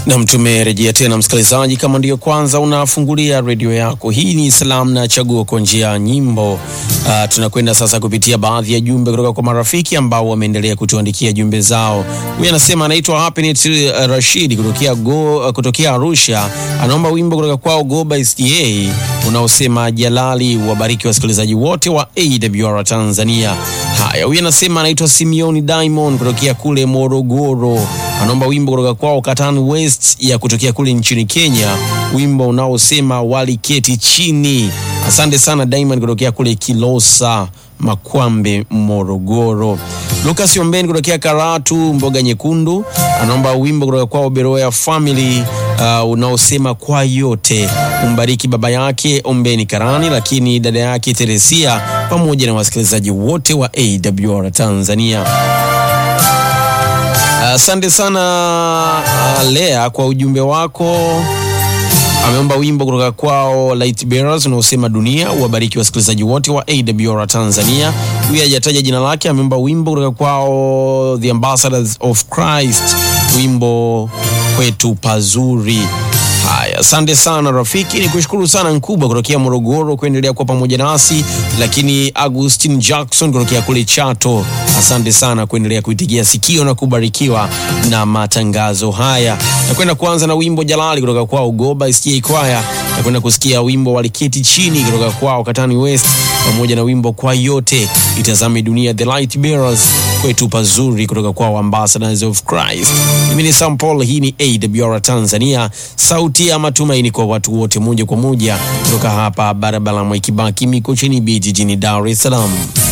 Nam, tumerejea tena msikilizaji, kama ndiyo kwanza unafungulia redio yako, hii ni Salamu na Chaguo kwa njia ya nyimbo. Uh, tunakwenda sasa kupitia baadhi ya jumbe kutoka kwa marafiki ambao wameendelea kutuandikia jumbe zao. Huyu anasema anaitwa Happiness uh, Rashid kutokea, go, uh, kutokea Arusha, anaomba wimbo kutoka kwao Goba SDA unaosema Jalali. Wabariki wasikilizaji wote wa AWR Tanzania. Haya, huyu anasema anaitwa Simeoni Diamond kutokea kule Morogoro, anaomba wimbo kutoka kwao Katani West ya kutokea kule nchini Kenya, wimbo unaosema waliketi chini. Asante sana Diamond kutokea kule Kilosa Makwambe, Morogoro. Lucas Ombeni kutokea Karatu, Mboga Nyekundu, anaomba wimbo kutoka kwao Beroya Family uh, unaosema kwa yote. Umbariki baba yake Ombeni Karani, lakini dada yake Teresia pamoja na wasikilizaji wote wa AWR Tanzania. Asante uh, sana uh, Lea kwa ujumbe wako. Ameomba wimbo kutoka kwao Light Bearers unaosema dunia. Uwabariki wasikilizaji wote wa AWR Tanzania. Huyu hajataja jina lake. Ameomba wimbo kutoka kwao The Ambassadors of Christ, wimbo kwetu pazuri. Haya, asante sana rafiki, ni kushukuru sana Nkubwa kutokea Morogoro kuendelea kuwa pamoja nasi, lakini Agustin Jackson kutokea kule Chato, asante sana kuendelea kuitigia sikio na kubarikiwa na matangazo haya. Nakwenda kuanza na wimbo Jalali kutoka kwao Goba SDA Choir. Nakwenda kusikia wimbo Waliketi Chini kutoka kwao Katani West, pamoja na wimbo Kwa Yote, Itazame Dunia, The Light Bearers, kwetu pazuri kutoka kwao Ambassadors of Christ. Mimi ni Sam Paul, hii ni AWR Tanzania, sauti ya matumaini kwa watu wote, moja kwa moja kutoka hapa barabara Mwai Kibaki Mikocheni B jijini Dar es Salaam.